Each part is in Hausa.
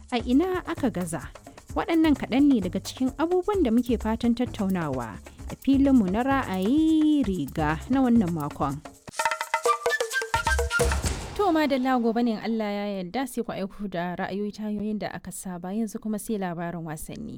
a ina aka gaza waɗannan kaɗan ne daga cikin abubuwan da muke fatan tattaunawa a filinmu na ra'ayi riga na wannan makon to ma da gobe ne Allah ya yarda sai ku aiko da ra'ayoyi ta hanyoyin da aka saba yanzu kuma sai labarin wasanni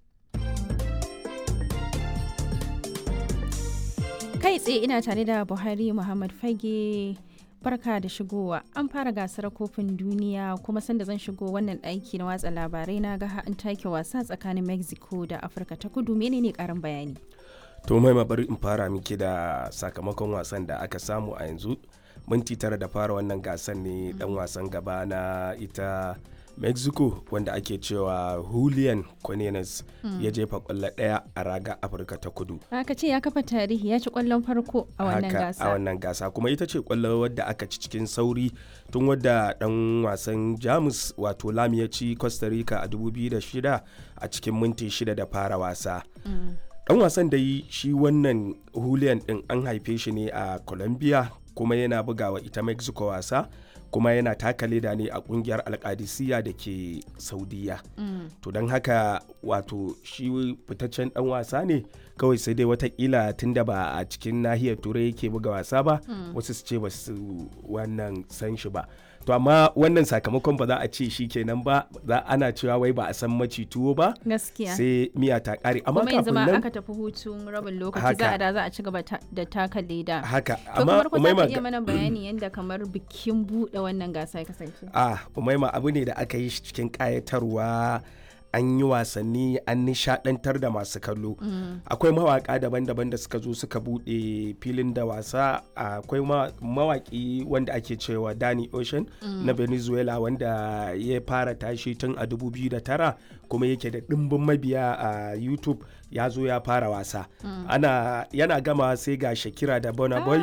kai tsaye ina tare da buhari muhammad fage barka da shigowa an fara gasar kofin duniya kuma sanda zan shigo wannan ɗaki na watsa labarai na ga an take wasa tsakanin mexico da afirka ta kudu menene karin bayani to mai bari in fara miki da sakamakon wasan da aka samu a yanzu minti tara da fara wannan gasar ne dan wasan gaba na ita mexico wanda ake cewa julian cornelius mm. ya jefa kwallo daya a raga afirka ta kudu aka ce ya kafa tarihi ya ci kwallon farko a wannan gasa a wannan gasa kuma ita ce kwallo wadda aka ci cikin sauri tun wadda dan wasan jamus wato lam ya ci costa rica a 2006 a cikin minti shida da fara wasa mm. dan wasan da yi shi wannan julian din an haife shi ne a colombia kuma yana bugawa ita mexico wasa kuma yana taka leda ne a kungiyar alkadisiya da ke saudiya mm. to don haka wato shi fitaccen dan wasa ne kawai sai dai watakila tunda ba a cikin nahiyar turai yake buga wasa ba mm. wasu su ce ba su wannan san shi ba to amma wannan sakamakon ba za a ce shi kenan ba za ana cewa wai ba a san maci tuwo ba gaskiya sai miya ta kare amma kuma yanzu ma aka tafi hutun rabin lokaci za a da za a ci gaba da taka leda haka amma to kamar ku iya mana bayani yanda kamar bikin bude wannan gasa ya kasance ah umaima abu ne da aka yi shi cikin kayatarwa an yi wasanni an nishadantar da masu kallo akwai mawaka daban-daban da suka zo suka bude filin da wasa akwai mawaki wanda ake cewa Danny Ocean na Venezuela wanda ya fara tashi tun a 2009 kuma yake da dimbin mabiya a YouTube ya zo ya fara wasa ana yana gama sai ga Shakira da Burna Boy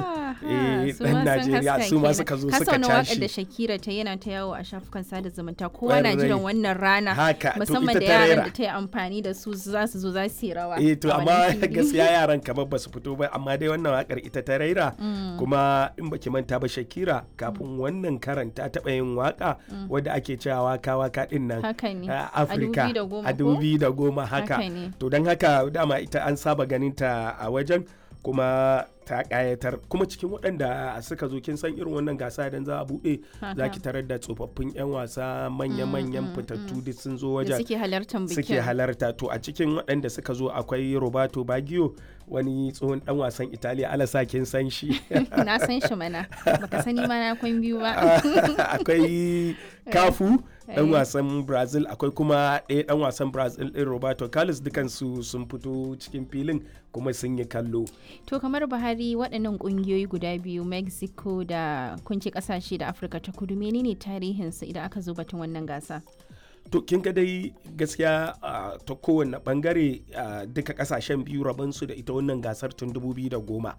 dan Najeriya su ma suka zo suka tashi da Shakira ta yana ta yawo a shafukan sada zumunta kowa na jiran wannan rana haka musamman da yaran da ta yi amfani da su za su zo za su yi rawa eh to amma gaskiya yaran kamar ba su fito ba amma dai wannan wakar ita ta raira kuma in baki manta ba Shakira kafin wannan karanta taɓa yin waka wadda ake cewa waka waka din nan a Afirka a dubi da goma haka to don haka dama ita an saba ganin ta a wajen kuma ta kayatar kuma cikin waɗanda suka zo kin san irin wannan gasa idan za a buɗe za ki tarar da tsofaffin 'yan wasa manya-manyan fitattu duk sun zo wajen suke halartar bikin suke halarta to a cikin waɗanda suka zo akwai roberto baggio wani tsohon dan wasan italiya alasa kin san shi na san shi mana baka sani ma na kwan biyu ba akwai kafu dan wasan brazil akwai kuma ɗaya dan wasan brazil ɗin roberto carlos dukansu sun fito cikin filin kuma sun yi kallo to kamar buhari waɗannan ƙungiyoyi guda biyu mexico da kunci ƙasashe da afirka ta kudu menene tarihinsu idan aka zo batun wannan gasa to kin ga dai gaskiya ta kowane bangare duka kasashen biyu rabansu da ita wannan gasar tun 2010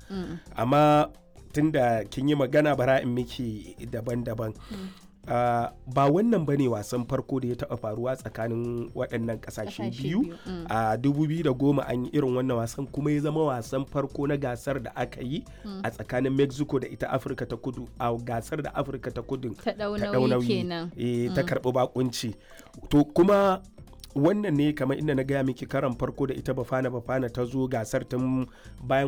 amma tun da kin yi magana bara in miki daban-daban Uh, ba wannan bane wasan farko da ya taɓa faruwa tsakanin waɗannan ƙasashe biyu a mm. uh, 2010 an yi irin wannan wasan kuma ya zama wasan farko na gasar da aka yi mm. a tsakanin mexico da ita afirka ta kudu a gasar da afirka ta kudu ta ɗaunawi e, mm. ta karɓi bakunci to kuma wannan ne kamar inda na gaya miki karan farko da ita bafana bafana ta zo gasar tun bayan